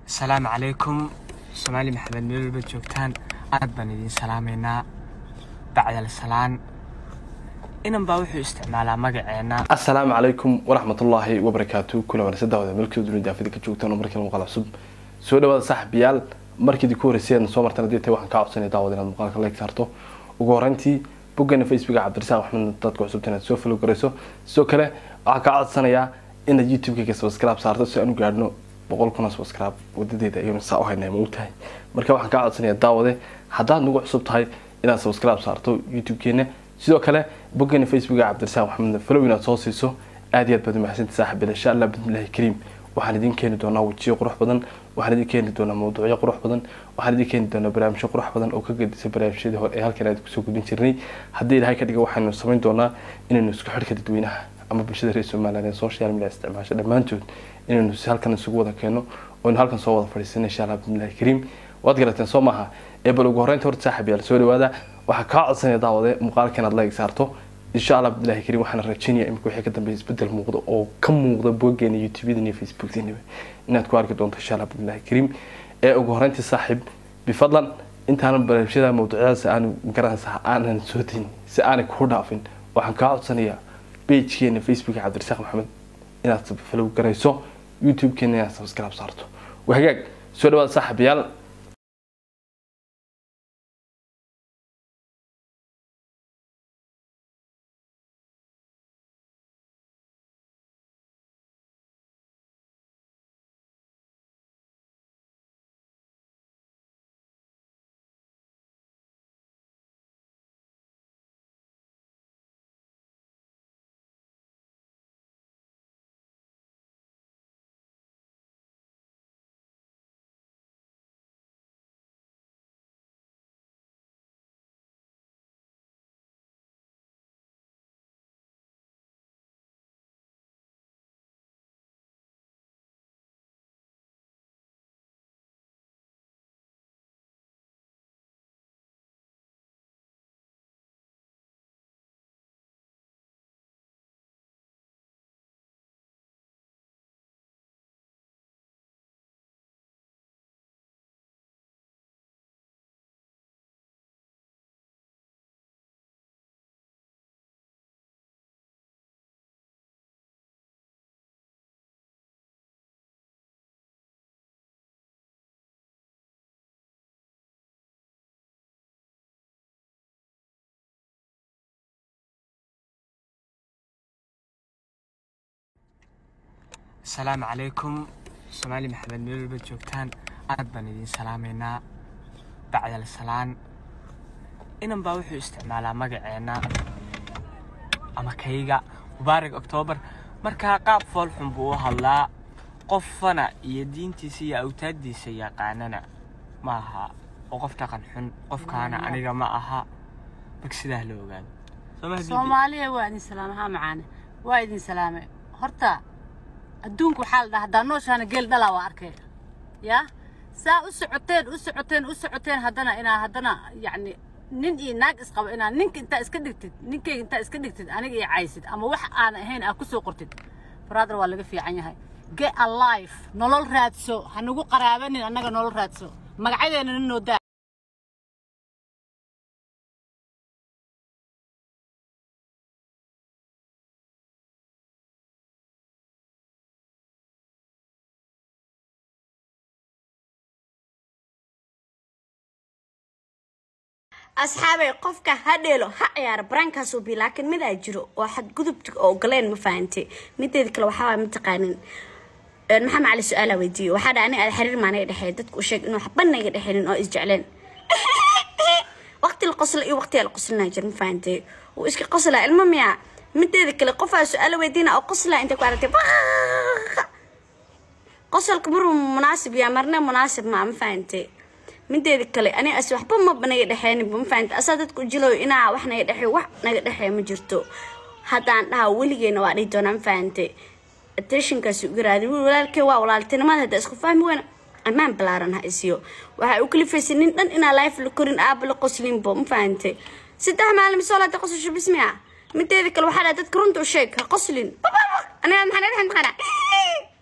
asalaamu calaykum soomaali maxamed meel walba joogtaan aad baan idiin salaamaynaa bacdal salaan inan baa wuxuu isticmaalaa magaceenna asalaamu calaykum waraxmatullaahi wabarakaatu kula wanaagsan daawada meelkii dunida daafida ka joogtaan oo markii muuqaal cusub soo dhawaada saaxiibayaal markii ku horeysay aad soo martaan haddii tay waxaan kaa codsanaya daawada inaad muuqaalka like saarto ugu horreyntii boggeena facebooka cabdirasaaq maxmed dadka cusubta inaad soo follow garayso sidoo kale waxaan kaa codsanayaa inaad youtube-kayga subscribe saarto si aan u gaadhno boqol kuna subscribe wadadeeda ayaynu saa u haynaa ma ogtahay marka waxaan kaa codsanayaa daawade haddaad nagu cusub tahay inaad subscribe saarto youtube-keena sidoo kale boggeena facebooka cabdirasaaq maxamed follow inaad soo siiso aad iyo aad baad umahadsanti saaxiibada insha allah bismillahi kariim waxaan idin keeni doonaa wejiyo qurux badan waxaan idin keeni doonaa mawduucyo qurux badan waxaan idin keeni doonaa barnaamijyo qurux badan oo ka gedisa barnaamijyadii hore ee halkan aad kusoo gudbin jirnay haddii ilahay ka dhiga waxaynu samayn doonaa inaynu isku xidhka dadweynaha ama bulshada reer somaliland ee social media isticmaasho dhammaantood inaynu si halkan isugu wada keeno oynu halkan soo wada fadhiisana insha allah bismillahi kariim waad garateen soo maaha ee bal ugu horreynta horta saaxib yaal soo dhawaada waxaa kaa codsanaya daawade muuqaalka inaad like saarto insha allah abdullahi kariim waxaan rajeynaya imika wixii ka dambeeya isbedel muuqda oo ka muuqda boggeena youtube-yadan iyo facebookdaniba inaad ku arki doonto insha allah abdullahi kariim ee ugu horreyntii saaxiib bifadlan intaanan barnaamijyada mawduucyadaas aanu garanaysa aanan soo dayn si aanay kuu dhaafin waxaan kaa codsanayaa pagekeena facebooka cabdirasaaq maxamed inaad follow garayso youtube-keena inaad subscribe saarto waa hagaag soo dhawaada saaxiibayaal asalaamu calaykum soomaali maxamed meel walba joogtaan aad baan idiin salaamaynaa bacdal salaan inan baa wuxuu isticmaalaa magaceenna ama kayga mubaarak oktoobar markaa qaab foolxun buu u hadlaa qofana iyo diintiisa iyo awtaaddiisa yaqaanana ma aha oo qof dhaqan xun qofkaana aniga ma aha mag sidaa la ogaado soomaaliya waa idin salaame haa macaane waa idin salaame horta adduunku waxaa la dhahaa haddaa nooshaana geel dhalaa waa arkay yaa saa u socoteen u socoteen u socoteen haddana inaa haddana yacni nin iyo naag isqabo inaa ninka intaa iska dhigtid ninkayga intaa iska dhigtid aniga iyo caysid ama wax aan ahayn aa ku soo qortid brother waa laga fiican yahay get alive nolol raadso ha nagu qaraabanin annaga nolol raadso magacyadeena nin noo daa asxaabay qofka ha dheelo ha ciyaaro baraankaasuu bi laakiin midaa jiro oo xadgudubta oo galeen ma fahantay mideeda kale waxaa waay mataqaanin maxamed cali su-aala weydiiyo waxaa dha ani aad xiriir maanaga dhexeey dadku u sheeg inuu waxba naga dhexeynin oo isjecleen waqti la qosla iyo waqtiyaa la qoslinaa jir ma fahantay wuu iska qoslaa ilmo miyaa mideeda kale qofaa su-aala weydiina oo qoslaa intay ku aragtay qosolka maruu munaasib yaa marna munaasib maa ma fahantay mideeda kale ani as waxba maba naga dhexeynba ma fahamta asaa dadku jilow inaa wax naga dhexey wax naga dhexeey ma jirto haddaan dhaha weligeena waa dhihi doonaa ma fahantay attentionkaasi uga raadi wiil walaalkee waa walaaltinimada hadda isku fahmi weyna ammaan balaaran ha isiyo waxaa u kalifaysay nin dhan inaa life la korin aaba la qoslinbo ma fahantay saddex maalin soo laata qosasho bismiya mideeda kale waxaa dhaha dadka runta u sheeg ha qoslin aniga maxaa naga dhexen taqaana